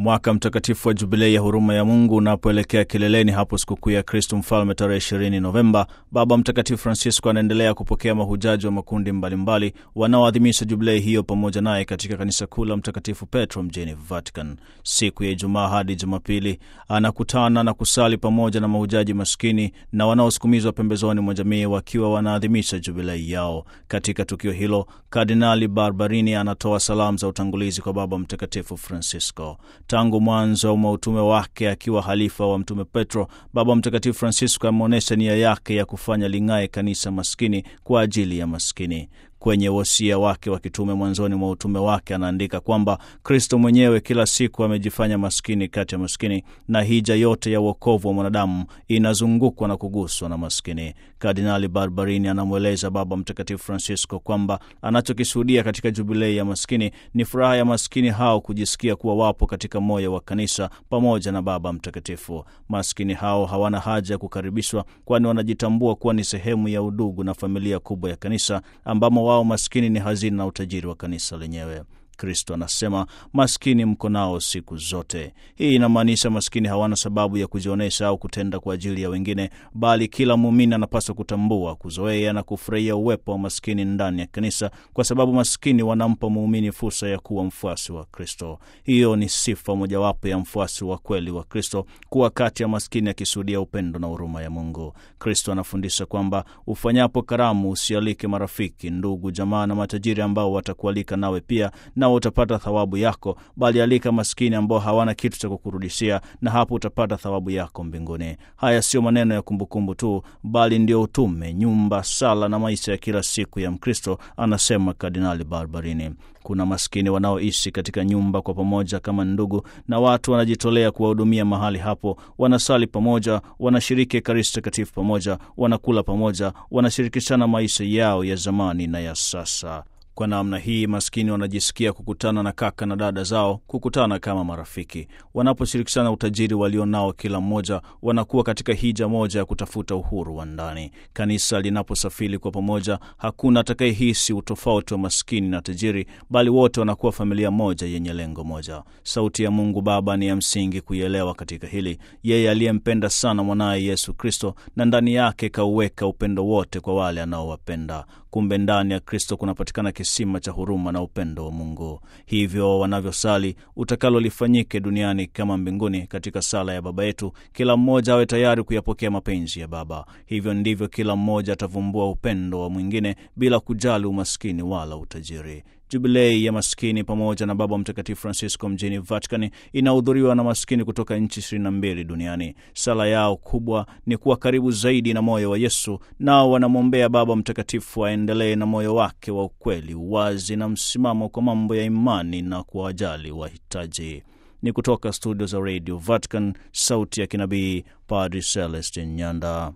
Mwaka mtakatifu wa Jubilei ya huruma ya Mungu unapoelekea kileleni hapo sikukuu ya Kristu Mfalme tarehe 20 Novemba, Baba Mtakatifu Francisco anaendelea kupokea mahujaji wa makundi mbalimbali wanaoadhimisha jubilei hiyo pamoja naye katika kanisa kuu la Mtakatifu Petro mjini Vatican. Siku ya Ijumaa hadi Jumapili anakutana na kusali pamoja na mahujaji maskini na wanaosukumizwa pembezoni mwa jamii wakiwa wanaadhimisha jubilei yao. Katika tukio hilo, Kardinali Barbarini anatoa salamu za utangulizi kwa Baba Mtakatifu Francisco. Tangu mwanzo mwa utume wake akiwa halifa wa Mtume Petro, Baba Mtakatifu Francisco ameonyesha nia yake ya kufanya ling'ae kanisa maskini kwa ajili ya maskini. Kwenye wosia wake wa kitume mwanzoni mwa utume wake anaandika kwamba Kristo mwenyewe kila siku amejifanya maskini kati ya maskini, na hija yote ya uokovu wa mwanadamu inazungukwa na kuguswa na maskini. Kardinali Barbarini anamweleza Baba Mtakatifu Francisco kwamba anachokishuhudia katika jubilei ya maskini ni furaha ya maskini hao kujisikia kuwa wapo katika moyo wa kanisa pamoja na Baba Mtakatifu. Maskini hao hawana haja ya kukaribishwa, kwani wanajitambua kuwa ni sehemu ya udugu na familia kubwa ya kanisa ambamo wao maskini ni hazina na utajiri wa kanisa lenyewe. Kristo anasema maskini mko nao siku zote. Hii inamaanisha maskini hawana sababu ya kujionyesha au kutenda kwa ajili ya wengine, bali kila muumini anapaswa kutambua, kuzoea na kufurahia uwepo wa maskini ndani ya kanisa, kwa sababu maskini wanampa muumini fursa ya kuwa mfuasi wa Kristo. Hiyo ni sifa mojawapo ya mfuasi wa kweli wa Kristo, kuwa kati ya maskini akishuhudia upendo na huruma ya Mungu. Kristo anafundisha kwamba ufanyapo karamu usialike marafiki, ndugu, jamaa na matajiri ambao watakualika nawe pia nao utapata thawabu yako, bali alika maskini ambao hawana kitu cha kukurudishia, na hapo utapata thawabu yako mbinguni. Haya siyo maneno ya kumbukumbu tu, bali ndio utume, nyumba, sala na maisha ya kila siku ya Mkristo, anasema Kardinali Barbarini. Kuna maskini wanaoishi katika nyumba kwa pamoja kama ndugu, na watu wanajitolea kuwahudumia mahali hapo. Wanasali pamoja, wanashiriki Ekaristi Takatifu pamoja, wanakula pamoja, wanashirikishana maisha yao ya zamani na ya sasa. Kwa namna hii maskini wanajisikia kukutana na kaka na dada zao, kukutana kama marafiki. Wanaposhirikishana utajiri walionao kila mmoja, wanakuwa katika hija moja ya kutafuta uhuru wa ndani. Kanisa linaposafiri kwa pamoja, hakuna atakayehisi utofauti wa maskini na tajiri, bali wote wanakuwa familia moja yenye lengo moja. Sauti ya Mungu Baba ni ya msingi kuielewa katika hili. Yeye aliyempenda sana mwanaye Yesu Kristo, na ndani yake kauweka upendo wote kwa wale anaowapenda. Kumbe ndani ya Kristo kunapatikana kisima cha huruma na upendo wa Mungu. Hivyo wanavyosali, utakalo lifanyike duniani kama mbinguni, katika sala ya Baba yetu, kila mmoja awe tayari kuyapokea mapenzi ya Baba. Hivyo ndivyo kila mmoja atavumbua upendo wa mwingine bila kujali umaskini wala utajiri. Jubilei ya maskini pamoja na Baba Mtakatifu Francisco mjini Vatican inahudhuriwa na maskini kutoka nchi 22 duniani. Sala yao kubwa ni kuwa karibu zaidi na moyo wa Yesu, nao wanamwombea Baba Mtakatifu aendelee na moyo wake wa ukweli, uwazi na msimamo kwa mambo ya imani na kuwajali wahitaji. Ni kutoka studio za Radio Vatican, sauti ya kinabii, Padri Celestin Nyanda.